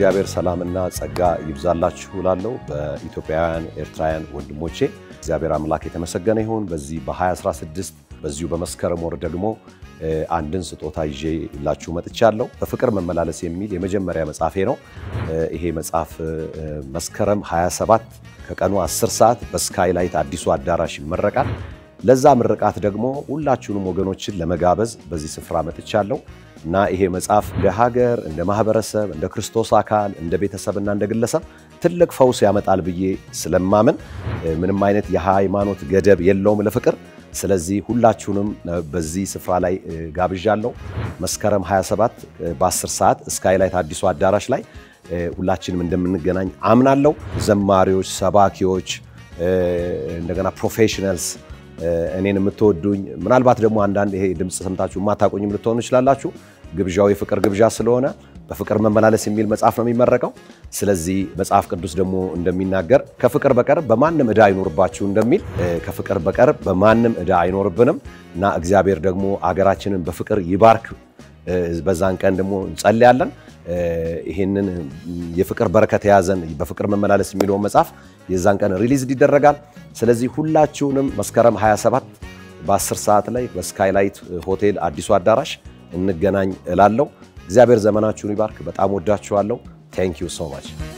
የእግዚአብሔር ሰላምና ጸጋ ይብዛላችሁ እላለሁ። በኢትዮጵያውያን ኤርትራውያን ወንድሞቼ እግዚአብሔር አምላክ የተመሰገነ ይሁን። በዚህ በ2016 በዚሁ በመስከረም ወር ደግሞ አንድን ስጦታ ይዤ ላችሁ መጥቻለሁ። በፍቅር መመላለስ የሚል የመጀመሪያ መጽሐፌ ነው። ይሄ መጽሐፍ መስከረም 27 ከቀኑ 10 ሰዓት በስካይላይት አዲሱ አዳራሽ ይመረቃል። ለዛ ምርቃት ደግሞ ሁላችሁንም ወገኖችን ለመጋበዝ በዚህ ስፍራ መጥቻለሁ እና ይሄ መጽሐፍ እንደ ሀገር፣ እንደ ማህበረሰብ፣ እንደ ክርስቶስ አካል፣ እንደ ቤተሰብና እንደ ግለሰብ ትልቅ ፈውስ ያመጣል ብዬ ስለማምን ምንም አይነት የሃይማኖት ገደብ የለውም ለፍቅር። ስለዚህ ሁላችሁንም በዚህ ስፍራ ላይ ጋብዣለሁ። መስከረም 27 በ10 ሰዓት ስካይላይት አዲሱ አዳራሽ ላይ ሁላችንም እንደምንገናኝ አምናለሁ። ዘማሪዎች፣ ሰባኪዎች፣ እንደገና ፕሮፌሽናልስ እኔን የምትወዱኝ ምናልባት ደግሞ አንዳንድ ይሄ ድምፅ ሰምታችሁ የማታቆኝም ልትሆኑ ይችላላችሁ። ግብዣው የፍቅር ግብዣ ስለሆነ በፍቅር መመላለስ የሚል መጽሐፍ ነው የሚመረቀው። ስለዚህ መጽሐፍ ቅዱስ ደግሞ እንደሚናገር ከፍቅር በቀር በማንም ዕዳ አይኖርባችሁ እንደሚል ከፍቅር በቀር በማንም ዕዳ አይኖርብንም እና እግዚአብሔር ደግሞ አገራችንን በፍቅር ይባርክ። በዛን ቀን ደግሞ እንጸልያለን። ይህንን የፍቅር በረከት የያዘን በፍቅር መመላለስ የሚለውን መጽሐፍ የዛን ቀን ሪሊዝ ይደረጋል። ስለዚህ ሁላችሁንም መስከረም 27 በ10 ሰዓት ላይ በስካይላይት ሆቴል አዲሱ አዳራሽ እንገናኝ እላለሁ። እግዚአብሔር ዘመናችሁን ይባርክ። በጣም ወዳችኋለሁ። ቴንክ ዩ ሶ ማች